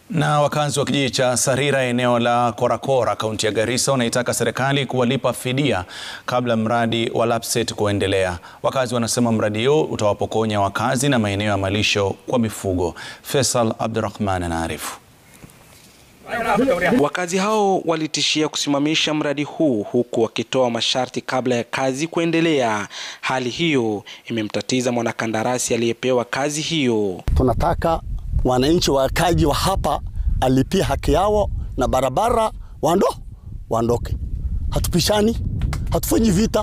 Na wakazi wa kijiji cha Sarira eneo la Korakora kaunti ya Garissa wanaitaka serikali kuwalipa fidia kabla mradi wa Lapsset kuendelea. Wakazi wanasema mradi huo utawapokonya wakazi na maeneo ya malisho kwa mifugo. Faisal Abdurrahman anaarifu. Wakazi hao walitishia kusimamisha mradi huu huku wakitoa masharti kabla ya kazi kuendelea. Hali hiyo imemtatiza mwanakandarasi aliyepewa kazi hiyo. Tunataka wananchi wakaji wa hapa alipie haki yao na barabara wando waondoke. Hatupishani, hatufanyi vita,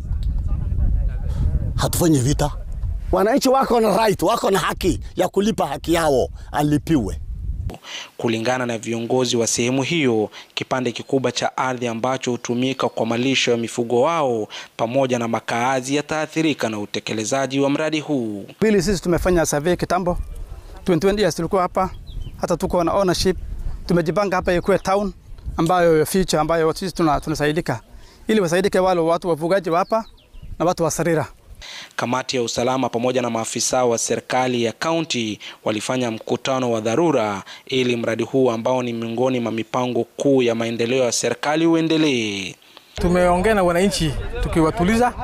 hatufanyi vita. Wananchi wako na right, wako na haki ya kulipa haki yao, alipiwe. Kulingana na viongozi wa sehemu hiyo, kipande kikubwa cha ardhi ambacho hutumika kwa malisho ya mifugo wao pamoja na makaazi yataathirika na utekelezaji wa mradi huu. Pili, sisi tumefanya survey kitambo 2020 years tulikuwa hapa, hata tuko na ownership. Tumejipanga hapa ikuwe town ambayo future ambayo sisi tunasaidika, ili wasaidike wale watu wafugaji wa hapa na watu wa Sarira. Kamati ya usalama pamoja na maafisa wa serikali ya kaunti walifanya mkutano wa dharura ili mradi huu ambao ni miongoni mwa mipango kuu ya maendeleo ya serikali uendelee. Tumeongea na wananchi tukiwatuliza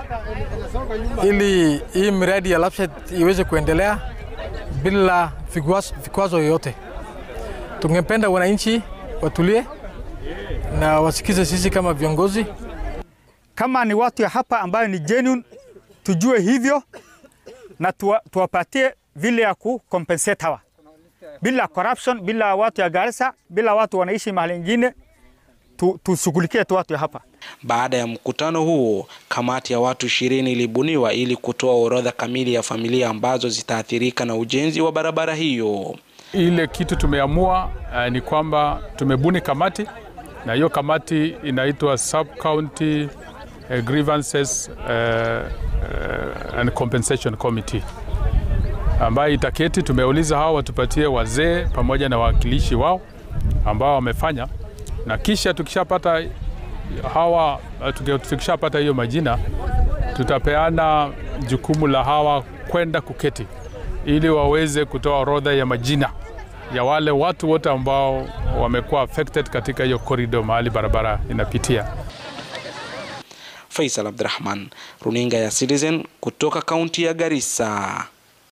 ili hii miradi ya Lapsset iweze kuendelea bila vikwazo yoyote. Tungependa wananchi watulie na wasikize sisi kama viongozi. Kama ni watu ya hapa ambayo ni genuine, tujue hivyo na tuwapatie vile ya ku compensate hawa bila corruption, bila watu ya Garissa, bila watu wanaishi mahali ingine, tushughulikie tu watu ya hapa. Baada ya mkutano huo, kamati ya watu ishirini ilibuniwa ili kutoa orodha kamili ya familia ambazo zitaathirika na ujenzi wa barabara hiyo. Ile kitu tumeamua uh, ni kwamba tumebuni kamati na hiyo kamati inaitwa Sub County uh, Grievances uh, uh, and Compensation Committee ambayo itaketi. Tumeuliza hao watupatie wazee pamoja na wawakilishi wao ambao wamefanya, na kisha tukishapata hawa tukishapata hiyo majina, tutapeana jukumu la hawa kwenda kuketi ili waweze kutoa orodha ya majina ya wale watu wote ambao wamekuwa affected katika hiyo corridor mahali barabara inapitia. Faisal Abdurrahman, runinga ya Citizen kutoka kaunti ya Garissa.